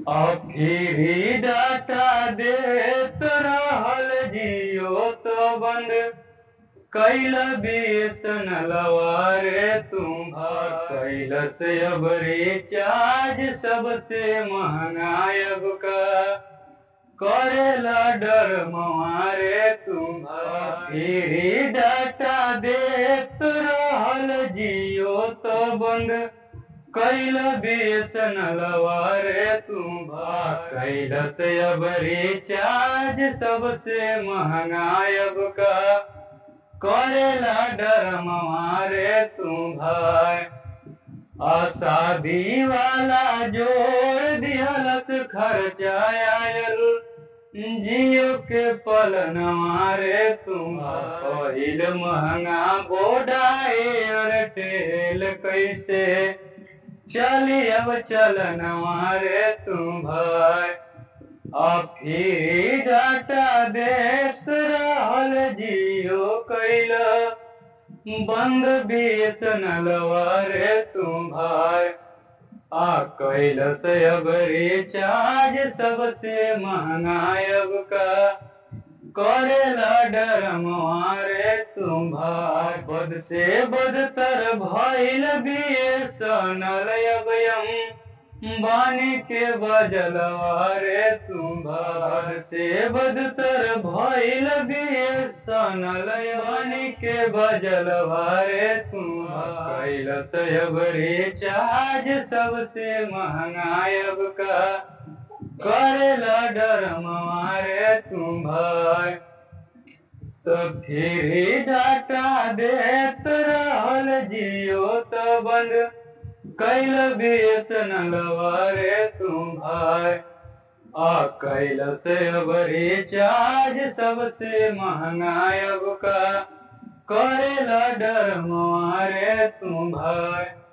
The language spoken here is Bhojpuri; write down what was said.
अखिरी डाटा देत रहल जियो तो बंद कैल बेसन लवारे तुम कैल से अब रिचार्ज सबसे महंगा अब का करेला डर मवारे तुम फिरी डाटा देत रहल जियो तो बंद कैल बेसन लवारे तुम कैल से अब रिचार्ज सबसे महंगा अब का करेला डर मवारे तुम भाई असादी वाला जोड़ दिहलत खर्चायल जियो के पल नवारे तुम पहिल महंगा बोडाए और टेल कैसे चली अब चल नवारे तुम भाई अब फिर डाटा देत रहल जियो कैल बंद बेसन लवारे तुम भाई आ कैल से अब रिचार्ज सबसे महंगा अब का करेला डर मारे तुम भाई बद से बदतर भइल बेसनल अब यम बानी के बजलवारे तुम भार से बदतर भइल बेसनल बानी के बजलवारे तुम कैल सब रिचार्ज सबसे महंगा अब का करेला डर मारे तुम भाई तो फिर डाटा देत रहल जियो तो बंद कैल बेसन लवारे तुम भाई आ कैल से अब रिचार्ज सबसे महंगा अब का करेला डर मारे तुम भाई